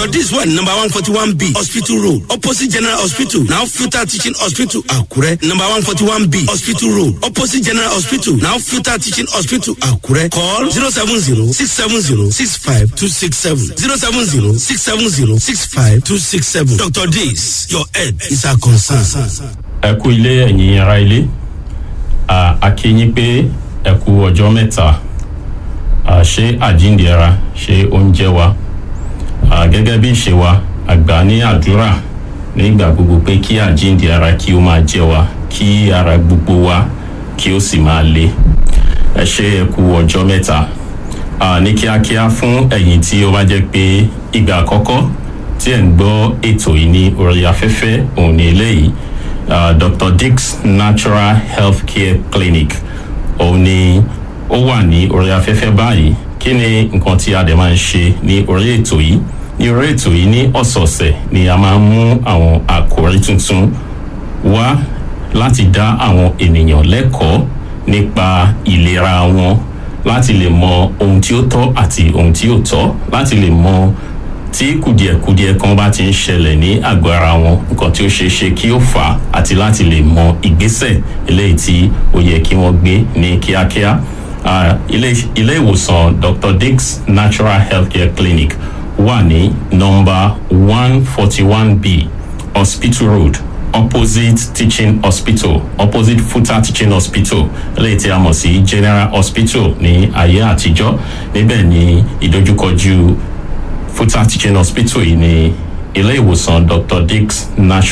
dr dis wà ní number one forty one b hospital road opposite general hospital now futa teaching hospital àkúrẹ́ number one forty one b hospital road opposite general hospital now futa teaching hospital àkúrẹ́ call zero seven zero six seven zero six five two six seven zero seven zero six seven zero six five two six seven dr dis your head is our concern. ẹ kú ilé ẹ̀yin ara ilé À, a kí yín pé ẹ kú ọjọ́ mẹ́ta À, ṣé àjíǹde ara ṣé oúnjẹ wa À, gẹ́gẹ́ bí ìṣe wa àgbà ní àdúrà nígbà gbogbo pé kí àjíǹde ara kí ó máa jẹ wa kí ara gbogbo wa kí ó sì máa le ẹ ṣé ẹ kú ọjọ́ mẹ́ta À, ní kíákíá fún ẹ̀yin tí ó bá jẹ́ pé ìgbà àkọ́kọ́ tí ẹ̀ ń gbọ́ ètò yìí ní orí afẹ́fẹ́ òun ní eléyìí uh, dr dix natural health care clinic òun ni ó wà ní orí afẹ́fẹ́ báyìí kí ni nǹkan tí a dẹ̀ máa ń ṣe ní orí ètò yìí ní orí ètò yìí ní ọ̀sọ̀ọ̀sẹ̀ ni a máa ń mú àwọn àkòrí tuntun wá láti dá àwọn ènìyàn lẹ́kọ̀ọ́ nípa ìlera wọn láti lè mọ ohun tí ó tọ́ àti ohun tí ò tọ́ láti lè mọ tí kùdìẹ̀kudiẹ kan bá ti ń ṣẹlẹ̀ ní àgọ́ ara wọn nǹkan tí ó ṣeé ṣe kí ó fà á àti láti lè mọ ìgbésẹ̀ eléyìí tí ó yẹ kí wọ́n gbé ní kíákíá. Ah, ilé ilé ìwòsàn dr dix natural healthcare clinic wà ní nọmba one forty one b hospital road opposite teaching hospital opposite futa teaching hospital eléyìí tí a mọ̀ sí general hospital ní ayé àtijọ́ níbẹ̀ ní ìdojúkọjú futa teaching hospital yìí ní ilé ìwòsàn dr dix natural